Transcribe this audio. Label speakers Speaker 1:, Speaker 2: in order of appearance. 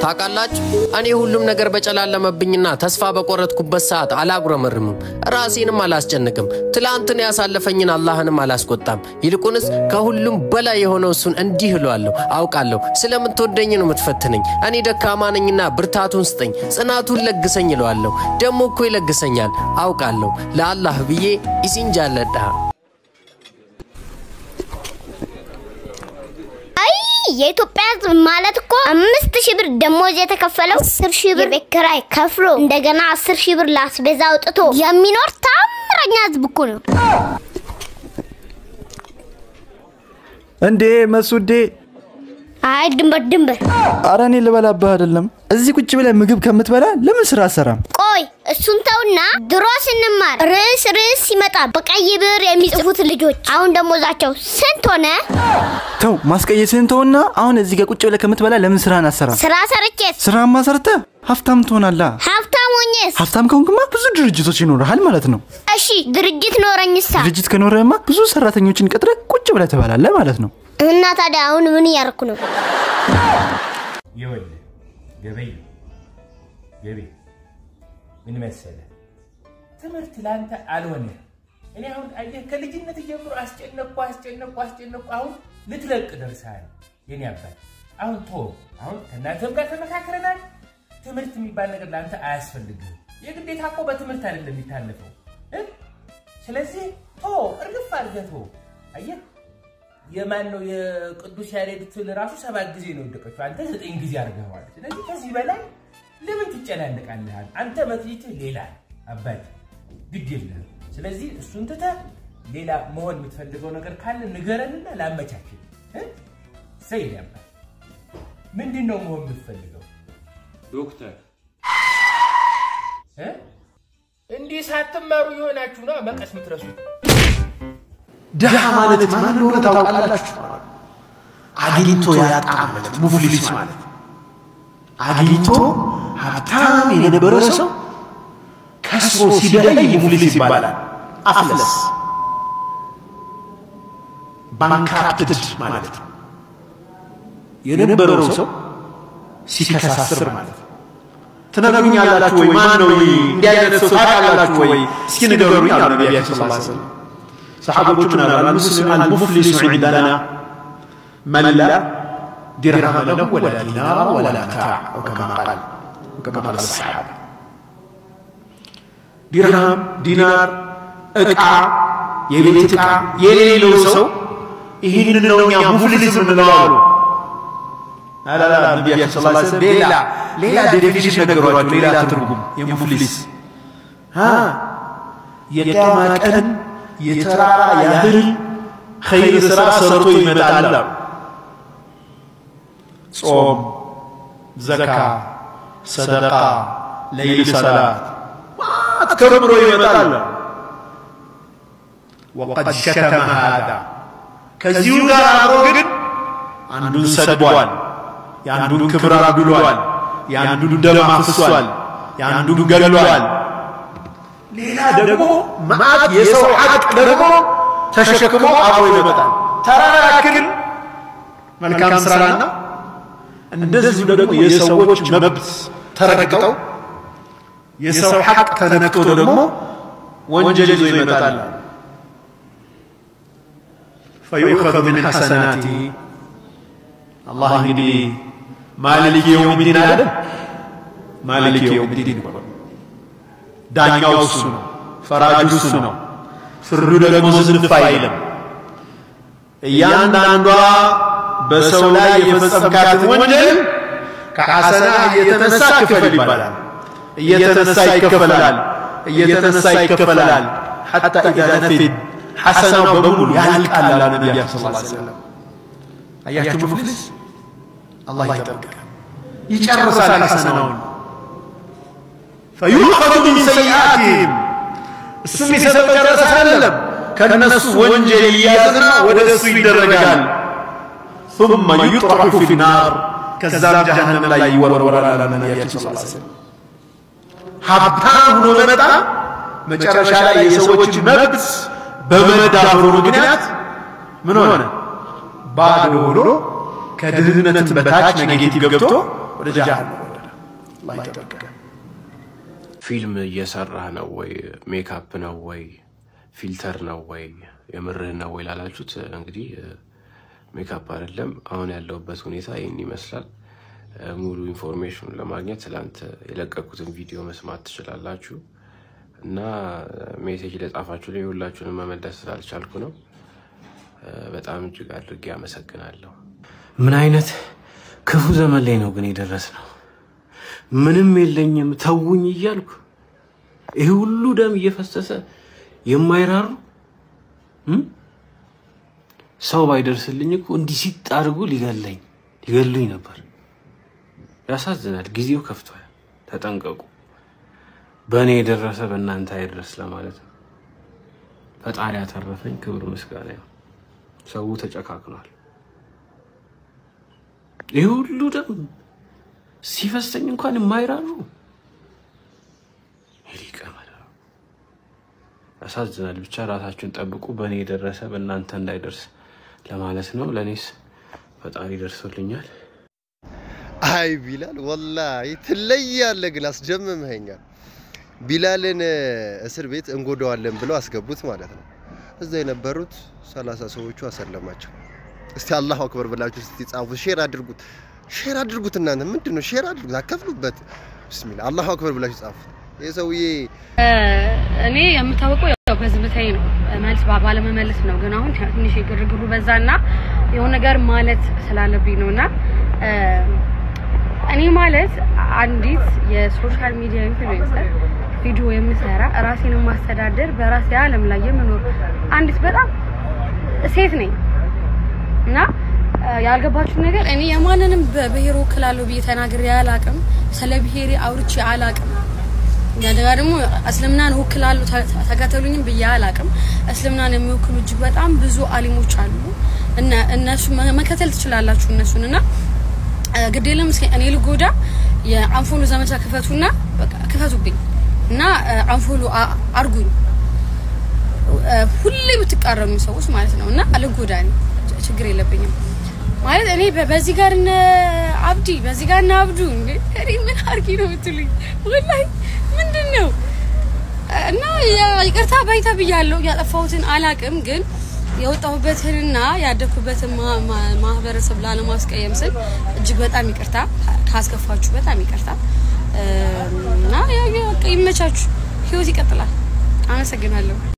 Speaker 1: ታውቃላችሁ፣ እኔ ሁሉም ነገር በጨላለመብኝና ተስፋ በቆረጥኩበት ሰዓት አላጉረመርምም፣ ራሴንም አላስጨንቅም። ትላንትን ያሳለፈኝን አላህንም አላስቆጣም። ይልቁንስ ከሁሉም በላይ የሆነው እሱን እንዲህ እለዋለሁ፣ አውቃለሁ ስለምትወደኝ ነው የምትፈትነኝ። እኔ ደካማ ነኝና ብርታቱን ስጠኝ፣ ጽናቱን ለግሰኝ እለዋለሁ። ደግሞ እኮ ይለግሰኛል፣ አውቃለሁ። ለአላህ ብዬ ኢሲንጃለዳ
Speaker 2: አይ የኢትዮጵያ ሕዝብ ማለት እኮ አምስት ሺህ ብር ደሞዝ የተከፈለው አስር ሺህ ብር የቤት ኪራይ ከፍሎ እንደገና አስር ሺህ ብር ለአስቤዛ አውጥቶ የሚኖር ታምረኛ ሕዝብ እኮ ነው።
Speaker 3: እንዴ መሱዴ፣
Speaker 2: አይ ድንበር ድንበር።
Speaker 3: አረ እኔ ልበላብህ አይደለም። እዚህ ቁጭ ብለህ ምግብ ከምትበላ ለምን ስራ አሰራም?
Speaker 2: ቆይ እሱን ተውና ድሮ ስንማር ርዕስ ርዕስ ሲመጣ በቀይ ብር የሚጽፉት ልጆች አሁን ደሞዛቸው ስንት ሆነ?
Speaker 3: ተው ማስቀየስህን ተውና፣ አሁን እዚህ ጋር ቁጭ ብለህ ከምትበላ ለምን ስራህን አሰራም?
Speaker 2: ስራ ሰርቼስ
Speaker 3: ስራማ ሰርተህ ሀብታም ትሆናለህ።
Speaker 2: ሀብታም ሆኜስ?
Speaker 3: ሀብታም ከሆንክማ ብዙ ድርጅቶች ይኖርሃል ማለት ነው።
Speaker 2: እሺ ድርጅት ኖረኝሳ?
Speaker 3: ድርጅት ከኖረህማ ብዙ ሰራተኞችን ቀጥረህ ቁጭ ብለህ ትበላለህ ማለት ነው።
Speaker 2: እና ታዲያ አሁን ምን እያደረኩ ነው?
Speaker 4: ይኸውልህ ገበይ ገበይ ምን መሰለህ፣ ትምህርት ለአንተ አልሆነ። እኔ አሁን አየህ ከልጅነት ጀምሮ አስጨነቅኩ አስጨነቅኩ አስጨነቅኩ። አሁን ልትለቅ ደርሰሃል የኔ አባት። አሁን ቶ አሁን ከእናንተም ጋር ተመካክረናል። ትምህርት የሚባል ነገር ለአንተ አያስፈልግህም። የግዴታ እኮ በትምህርት አይደለም የሚታለፈው እ? ስለዚህ ቶ እርግፍ አድርገህ ቶ አየህ የማን ነው የቅዱስ ያሬድ ትል ራሱ ሰባት ጊዜ ነው የወደቀችው። አንተ ዘጠኝ ጊዜ አድርገዋል። ስለዚህ ከዚህ በላይ ለምን ትጨናነቃለህ? አንተ መክሊትህ ሌላ አባት ግድ የለህም። ስለዚህ እሱን ትተህ ሌላ መሆን የምትፈልገው ነገር ካለ ንገረንና ላመቻችን። ሰይድ አባት ምንድን ነው መሆን የምትፈልገው?
Speaker 5: ዶክተር
Speaker 4: እ? እንዲህ ሳትማሩ የሆናችሁ ነው መቀስ የምትረሱት።
Speaker 5: ድሃ ማለት ማን እንደሆነ ታውቃላችሁ? አግኝቶ ያጣ ማለት ሙፍሊስ ማለት አግኝቶ ሀብታም የነበረ ሰው ከስሮ ሲደለይ ሙፍሊስ ይባላል። አፍለስ ባንክራፕትድ ማለት ነው። የነበረው ሰው ሲከሳስር ማለት ነው። ትነግሩኛላችሁ ወይ? ማን ነው እንዲህ አይነት ሰው ታውቃላችሁ ወይ? እስኪ ንገሩኝ አሉ ነቢያችን ሰለላሁ ዐለይሂ ወሰለም። ሰሓቦቹ ምን አሉ? አልሙስሊም አልሙፍሊሱ ዒንደና መን ላ ዲርሃመ ለሁ ወላ ዲናር ወላ መታዕ አው ከማ ቃል ከማ ቃል ሰሓባ ዲርሃም፣ ዲናር፣ ዕቃ፣ የቤት ዕቃ የሌለው ሰው ይህንን ነው እኛ ሙፍሊስ የምንለው አሉ። አላላ ነቢያችን ስ ስለም ሌላ ሌላ ዴፊኒሽን ነገሯቸው፣ ሌላ ትርጉም የሙፍሊስ የቅያማ ቀን የተራራ ያህል ኸይር ስራ ሰርቶ ይመጣል አሉ። ጾም፣ ዘካ፣ ሰደቃ፣ ለይል ሰላት ከብሮ ይመጣል አሉ። ወቀድ ሸተመ ሃዳ ከዚሁ ጋር አብሮ ግን አንዱን ሰድቧል፣ የአንዱን ክብር አጉሏል፣ የአንዱን ደም አፍሷል፣ የአንዱን ገድሏል። ሌላ ደግሞ መዓት የሰው ሐቅ ደግሞ ተሸክሞ አብሮ ይመጣል። ተራራ ያክል መልካም ስራና እንደዚሁ ደግሞ የሰዎች መብት ተረግጠው የሰው ሐቅ ተነክቶ ደግሞ ወንጀል ይዞ ይመጣል። ፈዩኸዙ ምን ሐሰናቲ አላህ እንግዲህ ማሊክ የውሚዲን አለ። ማሊክ የውሚዲን ዳኛው እሱ ነው፣ ፈራጁ እሱ ነው። ፍርዱ ደግሞ ዝንፍ አይልም። እያንዳንዷ በሰው ላይ የፈጸምካትን ወንጀል ከሐሰና እየተነሳ ክፈል ይባላል። እየተነሳ ይከፈላል፣ እየተነሳ ይከፈላል። ሐታ ኢዛ ነፊድ ሐሰናው በሙሉ ያልቃል አሉ ነቢያችን ሰለላሁ ዐለይሂ ወሰለም። አያችሁ ሙፍሊስ አላህ ይጠብቃል፣ ይጨርሳል ሐሰናውን ፈዩኸዙ ሚን ሰይአቲሂም እሱ የሚሰጠው ጨረሰ አይደለም ከነሱ ወንጀል ይያዝና ወደ እሱ ይደረጋል። ثم يطرح في النار ከዛም ጀሃነም ላይ ይወረወራል አለ ነቢያችን ሰለላሁ ዐለይሂ ወሰለም። ሀብታም ሆኖ መጣ መጨረሻ ላይ የሰዎች መብት በመዳፈሩ ምክንያት ምን ሆነ? ባዶ ሆኖ ከድህነት በታች ኔጌቲቭ ገብቶ ወደ ጀሃነም ወረደ። አላህ ይጠብቀን።
Speaker 6: ፊልም እየሰራህ ነው ወይ? ሜካፕ ነው ወይ? ፊልተር ነው ወይ? የምርህ ነው ወይ ላላችሁት እንግዲህ ሜካፕ አይደለም። አሁን ያለሁበት ሁኔታ ይህን ይመስላል። ሙሉ ኢንፎርሜሽን ለማግኘት ትላንት የለቀኩትን ቪዲዮ መስማት ትችላላችሁ። እና ሜሴጅ ለጻፋችሁ ላይ ሁላችሁንም መመለስ ስላልቻልኩ ነው። በጣም እጅግ አድርጌ አመሰግናለሁ። ምን አይነት ክፉ ዘመን ላይ ነው ግን የደረስ ነው። ምንም የለኝም ተውኝ እያልኩ ይህ ሁሉ ደም እየፈሰሰ የማይራሩ እም? ሰው ባይደርስልኝ እኮ እንዲህ ሲጥ አድርጎ ሊገለኝ ሊገሉኝ ነበር። ያሳዝናል። ጊዜው ከፍቷል። ተጠንቀቁ። በእኔ የደረሰ በእናንተ አይድረስ ለማለት ነው። ፈጣሪ ያተረፈኝ ክብር ምስጋና ነው። ሰው ተጨካክኗል። ይህ ሁሉ ደም ሲፈሰኝ እንኳን የማይራሩ ሊቀ መላእክት ያሳዝናል። ብቻ ራሳችሁን ጠብቁ። በእኔ የደረሰ በእናንተ እንዳይደርስ ለማለት ነው። ለእኔስ ፈጣሪ ደርሶልኛል።
Speaker 7: አይ ቢላል ወላሂ ትለያለህ፣ ግን አስደምመኸኛል። ቢላልን እስር ቤት እንጎዳዋለን ብለው አስገቡት ማለት ነው። እዛ የነበሩት ሰላሳ ሰዎቹ አሰለማቸው። እስቲ አላሁ አክበር ብላችሁ እስቲ ጻፉ፣ ሼር አድርጉት፣ ሼር አድርጉት። እናንተ ምንድን ነው ሼር አድርጉት፣ አከፍሉበት። ብስሚላ አላሁ አክበር ብላችሁ ጻፉት። ይህ ሰውዬ
Speaker 8: እኔ የምታወቀው ያው በዝምታዬ ነው፣ መልስ ባለመመለስ ነው። ግን አሁን ትንሽ የግርግሩ በዛና የሆነ ነገር ማለት ስላለብኝ ነውና እኔ ማለት አንዲት የሶሻል ሚዲያ ኢንፍሉዌንሰር ቪዲዮ የምሰራ ራሴን የማስተዳደር በራሴ ዓለም ላይ የምኖር አንዲት በጣም ሴት ነኝ እና ያልገባችሁ ነገር እኔ የማንንም በብሔር ወክላለሁ ብዬ ተናግሬ አላቅም። ስለ ብሔሬ አውርቼ አላቅም። እንደገና ደግሞ እስልምናን ወክላለሁ ተከተሉኝም ብዬ አላቅም። እስልምናን የሚወክሉ እጅግ በጣም ብዙ አሊሞች አሉ እና እነሱ መከተል ትችላላችሁ እነሱን እና ግድ የለም እስኪ እኔ ልጎዳ የአንፎሎ ዘመቻ ክፈቱና በቃ ክፈቱብኝ እና አንፎሎ አርጉኝ ሁሌ የምትቃረኑ ሰዎች ማለት ነው እና ልጎዳ እኔ ችግር የለብኝም ማለት እኔ በዚህ ጋር እነ አብዲ በዚህ ጋር እነ አብዱ እንዴ እኔ ምን አርጊ ነው የምትሉኝ ወላሂ ምንድን ነው እና ይቅርታ ባይታ ብያለሁ ያጠፋሁትን አላቅም ግን የወጣሁበትንና ያደግኩበትን ማህበረሰብ ላለማስቀየም ስል እጅግ በጣም ይቅርታ ካስከፋችሁ፣ በጣም ይቅርታ እና ይመቻችሁ። ህይወት ይቀጥላል። አመሰግናለሁ።